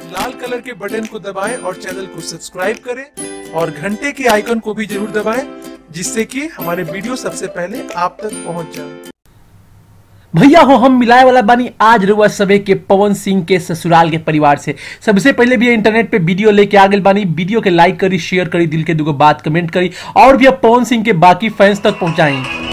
लाल colour के button को दबाएं और चैनल को सब्सक्राइब करें और घंटे के आइकन को भी जरूर दबाएं जिससे कि हमारे वीडियो सबसे पहले आप तक पहुंच जाए भैया हो हम मिलाए वाला बानी आज रुआ सबे के पवन सिंह के ससुराल के परिवार से सबसे पहले भी इंटरनेट पे वीडियो लेके आ गए बानी वीडियो के लाइक करी शेयर करी दिल के दुगो बात कमेंट करी और भी अब पवन सिंह के बाकी फैंस तक पहुंचाई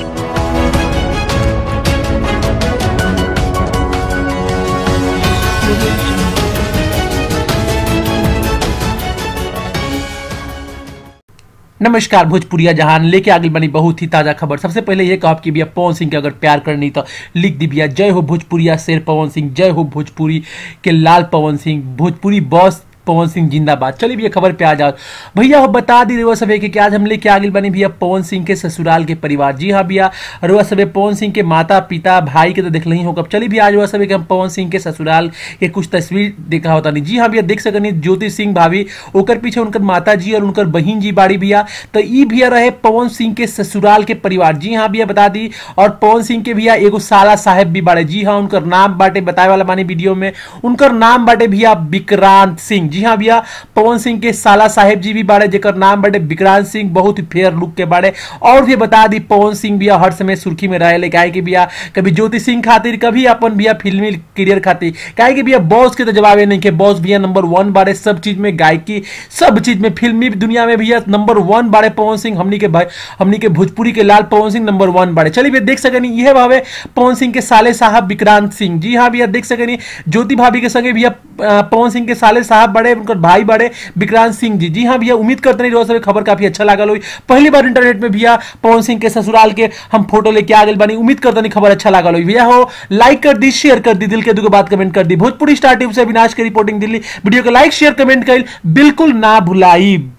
नमस्कार भोजपुरिया जहान लेके आगे बनी बहुत ही ताजा खबर सबसे पहले ये कहब कि भैया पवन सिंह के अगर प्यार करनी तो लिख दी भैया जय हो भोजपुरिया शेर पवन सिंह जय हो भोजपुरी के लाल पवन सिंह भोजपुरी बॉस पवन सिंह जिंदाबाद चलिए भैया खबर पे आ जाओ भैया हो बता दी रुआ सभे कि आज हम लेके आगे बनी भैया पवन सिंह के ससुराल के परिवार जी हाँ भैया रुआ सभे पवन सिंह के माता पिता भाई के तो देख ही होगा चलिए भैया आज रुआ सभे के हम पवन सिंह के ससुराल के कुछ तस्वीर देखा होता नहीं जी हाँ भैया देख सकनी ज्योति सिंह भाभी ओकर पीछे उनकर माता जी और उनकर बहन जी बाड़ी भैया तो ई भैया रहे पवन सिंह के ससुराल के परिवार जी हाँ भैया बता दी और पवन सिंह के भैया एगो साला साहेब भी बाड़े जी हाँ उनकर नाम बाटे बताए वाला मानी वीडियो में उनकर नाम बाटे भैया विक्रांत सिंह जी हाँ भैया पवन सिंह के साला साहेब जी भी बाड़े जेकर नाम बाटे विक्रांत सिंह बहुत ही फेयर लुक के बाड़े और भी बता दी पवन सिंह भैया हर समय सुर्खी में रहे काहे कि भैया कभी ज्योति सिंह खातिर कभी अपन भैया फिल्मी करियर खातिर काहे कि भैया बॉस के तो जवाबे नहीं के बॉस भैया नंबर वन बाड़े सब चीज में गायकी सब चीज में फिल्मी दुनिया में भैया नंबर वन बाड़े पवन सिंह हमनी के भाई हमनी के भोजपुरी के लाल पवन सिंह नंबर वन बाड़े चलिए भैया देख सकनी यह भावे पवन सिंह के साले साहब विक्रांत सिंह जी हाँ भैया देख सकनी ज्योति भाभी के संगे भैया पवन सिंह के साले साहब बड़े उनकर भाई बड़े विक्रांत सिंह जी जी हाँ भैया उम्मीद करते नहीं रोज खबर काफी अच्छा लगा हुई पहली बार इंटरनेट में भैया पवन सिंह के ससुराल के हम फोटो लेके आ गए बनी उम्मीद करते नहीं खबर अच्छा लगा हुई भैया हो लाइक कर दी शेयर कर दी दिल के दुगो बात कमेंट कर दी भोजपुरी स्टार टीम से विनाश की रिपोर्टिंग दिल्ली वीडियो को लाइक शेयर कमेंट कर बिल्कुल ना भुलाई